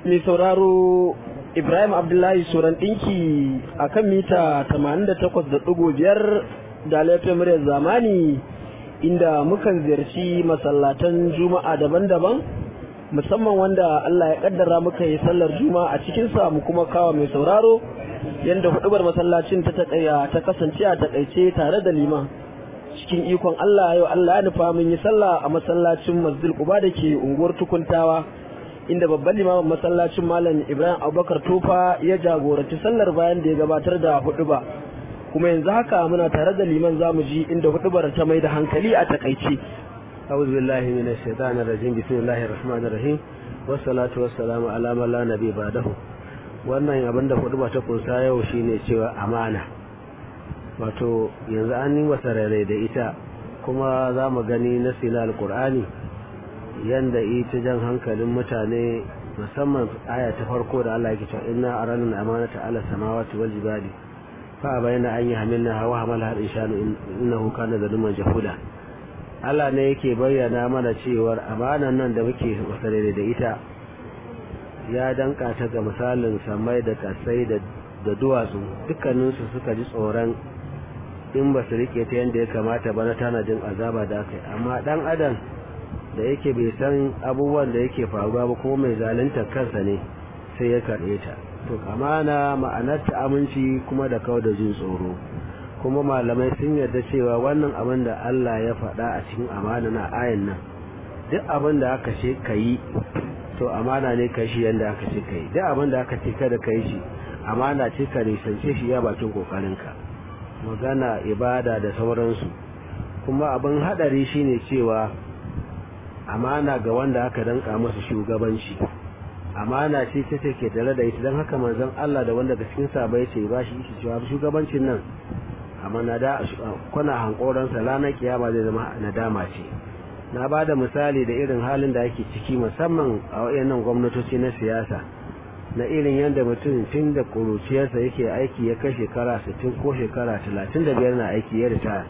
mai sauraro Ibrahim Abdullahi Suran ɗinki a kan mita 88.5 da laifin muryar zamani inda mukan ziyarci masallatan juma'a daban-daban musamman wanda Allah ya kaddara muka yi sallar juma'a a cikinsa mu kuma kawo mai sauraro yadda hudubar masallacin ta taƙaya ta kasance a taƙaice tare da liman cikin ikon Allah yau Allah ya nufa mun yi sallah a masallacin Masjid Quba da ke unguwar Tukuntawa inda babban limamin masallacin Malam Ibrahim Abubakar Tofa ya jagoranci sallar bayan da ya gabatar da huduba kuma yanzu haka muna tare da liman zamu ji inda hudubar ta mai da hankali a takaice أعوذ بالله من الشيطان الرجيم بسم الله الرحمن الرحيم والصلاة والسلام على من لا نبي بعده wannan abin da hudu ta kunsa yau shine cewa amana wato yanzu an yi masa rare da ita kuma za mu gani na sila alkur'ani yanda ita jan hankalin mutane musamman aya ta farko da Allah yake cewa inna aranna amanata ala samawati wal jibali fa bayna an yahmilna hawa hamala al insanu innahu kana zaluman jahuda Allah ne yake bayyana mana cewar amanan nan da muke wasare da ita ya danka ta ga misalin samai da kasai da duwatsu dukkaninsu suka ji tsoron in ba su rike ta yadda ya kamata ba na tanadin azaba da aka yi amma dan adam da yake bai san abubuwan da yake faruwa ba kuma mai zalunta kansa ne sai ya karɓe ta to amana ma'anar ta aminci kuma da kawai da jin tsoro kuma malamai sun yarda cewa wannan abin da Allah ya faɗa a cikin amana na ayan nan duk abin da aka ce ka yi to amana ne ka shi yadda aka ce ka yi duk abin da aka ce kada ka yi shi amana ce ka nisance shi ya bakin kokarinka magana ibada da sauransu kuma abin haɗari shine cewa amana ga wanda aka danka masa shugabanci amana ce ta take tare da ita don haka manzon Allah da wanda cikin sa bai ce ba shi cewa shugabancin nan amma na da kuna hankoransa ranar kiyama zai zama nadama ce na ba da misali da irin halin da ake ciki musamman a wayannan gwamnatoci na siyasa na irin yadda mutum tun da kuruciyarsa yake aiki ya kai shekara 60 ko shekara 35 na aiki ya ritaya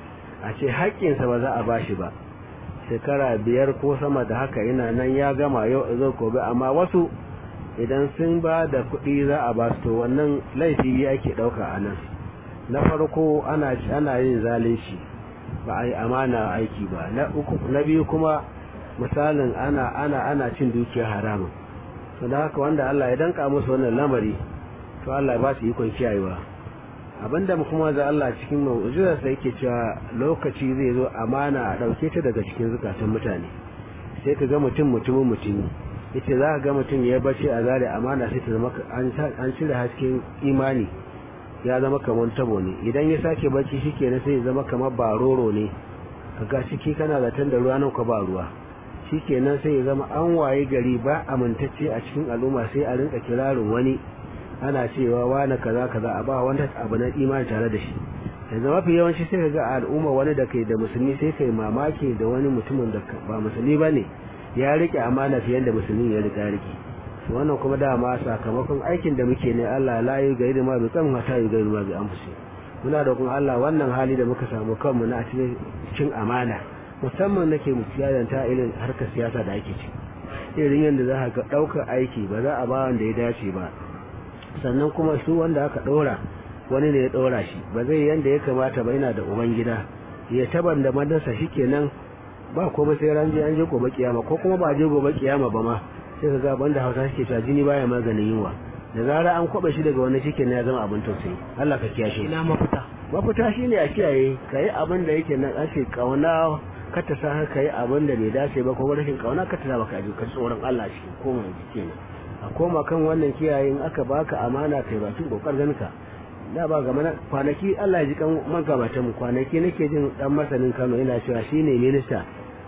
a ce haƙƙinsa ba za a bashi ba shekara biyar ko sama da haka ina nan ya gama yau zo gobe amma wasu idan sun ba da kuɗi za a ba su to wannan laifi ake ɗauka a nan na farko ana ana yin zalunci ba a yi amana aiki ba na uku na biyu kuma misalin ana ana ana cin dukiyar haramun to da haka wanda Allah ya danka musu wannan lamari to Allah ya ba su ikon kiyayewa abinda kuma da Allah cikin mu'jizar sa yake cewa lokaci zai zo amana a dauke ta daga cikin zukatan mutane sai ka ga mutum mutumin mutumi yace za ka ga mutum ya bace a zare amana sai ta zama an cire hasken imani ya zama kamar tabo ne idan ya sake bacci shikenan sai ya zama kamar baroro ne kaga ciki kana zaton da ruwa nan ka ba ruwa shikenan sai ya zama an waye gari ba amintacce a cikin al'umma sai a rinka kirarin wani ana cewa wani kaza kaza a ba wanda abu na imani tare da shi yanzu mafi yawanci sai ka ga al'umma wani da kai da musulmi sai kai mamaki da wani mutumin da ba musulmi bane ya rike amana fiye da musulmi ya rika rike wannan kuma dama sakamakon aikin da muke ne Allah la yi gairi ma bi kan hata yi gairi ma bi anfusi muna da kuma Allah wannan hali da muka samu kanmu na cikin amana musamman nake mu ta irin harkar siyasa da ake ci irin yadda za ka ɗaukar aiki ba za a ba wanda ya dace ba sannan kuma su wanda aka ɗora wani ne ya ɗora shi ba zai yanda ya kamata ba yana da uban gida ya taban da madarsa shikenan ba komai sai ran je an je gobe kiyama ko kuma ba je gobe kiyama ba ma sai ka ga banda hausa suke cewa jini baya maganin yunwa da zara an kwaba shi daga wani shike ya zama abin tausayi Allah ka kiyashe ina mafita mafita shine a kiyaye kai abin da yake nan ake kauna ka ta sa ka yi abin da bai dace ba ko rashin kauna ka ta baka ji ka tsoron Allah shi koma kenan a koma kan wannan kiyaye in aka baka amana kai ba tun kokarin ka da ba ga mana kwanaki Allah ya ji kan magabatan mu kwanaki nake jin dan masanin Kano ina cewa shine minista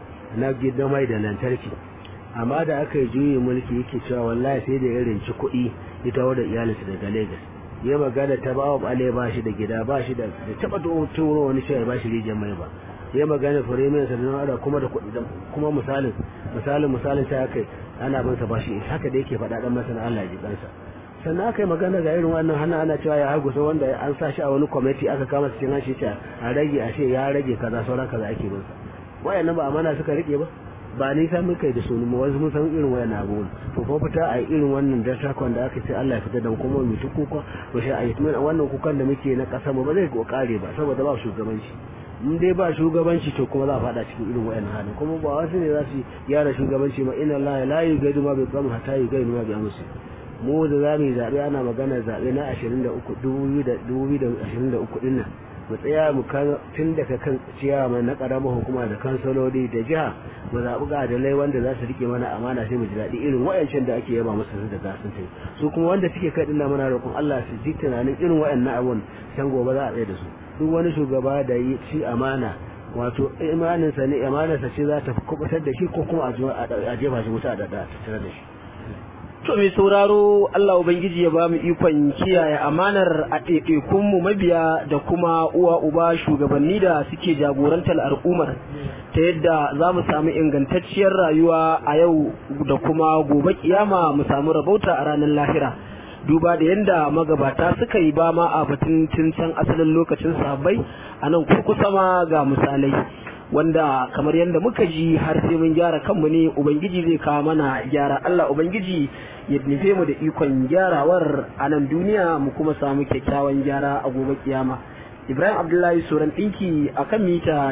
na gidan mai da lantarki amma da aka yi juyin mulki yake cewa wallahi sai da irin ci kuɗi ita da iyalinsa daga Lagos ya magana ta bawa bale ba shi da gida ba shi da taba turo wani shi ba shi rijiyar mai ba ya magana firimin sa da ada kuma da kuɗi kuma misalin misalin misalin ta kai ana bin sa ba shi haka da yake faɗa dan masana Allah ya ji kansa sannan aka yi magana ga irin wannan hana ana cewa ya hagu wanda an sa shi a wani kwamiti aka kama cikin hanci a rage a ce ya rage kaza sauran kaza ake bin sa wayannan ba amana suka rike ba ba nisa muka yi da su mu wasu mun san irin wayan abubuwan to ko fita a irin wannan dattakon da aka ce Allah ya fita da kuma mu ta kuka to sai a yi tunan wannan kukan da muke na kasa ba zai ko kare ba saboda ba shugabanci in dai ba shugabanci to kuma za a fada cikin irin wayan halin kuma ba wasu ne za su yara shugabanci ma inna Allah la yugaidu ma bi qawmin hatta yugaidu ma bi amsi mu da za mu yi zaɓe ana magana zaɓe na 23 2023 ɗin nan mu tsaya mu tun daga kan ciyawa na ƙaramar hukuma da kansaloli da jiha mu zaɓi ga adalai wanda za su rike mana amana sai mu ji daɗi irin wayancan da ake yaba musu da gasun tai su kuma wanda suke kai dinna muna roƙon Allah su ji tunanin irin wayannan abun can gobe za a tsaye da su duk wani shugaba da yi ci amana wato imaninsa ne imaninsa ce za ta kubutar da shi ko kuma a jefa shi wuta da tattare da shi To mai sauraro Allah Ubangiji ya ba mu ikon kiyaye amanar a ɗaiɗaikunmu mabiya da kuma uwa uba shugabanni da suke jagorantar al'ummar ta yadda za mu samu ingantacciyar rayuwa a yau da kuma gobe kiyama mu samu rabauta a ranar lahira. duba da yadda magabata suka yi ba ma a batun tun can asalin lokacin sahabbai a nan kurkusa ma ga misalai wanda kamar yadda muka ji har sai mun gyara kanmu ne ubangiji zai kawo mana gyara Allah ubangiji ya nufe mu da ikon gyarawar a nan duniya mu kuma samu kyakkyawan gyara a gobe kiyama Ibrahim Abdullahi Soran ɗinki a kan mita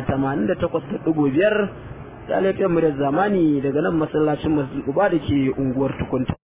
88.5 da laifiyar mu da zamani daga nan masallacin masjid uba da ke unguwar tukunta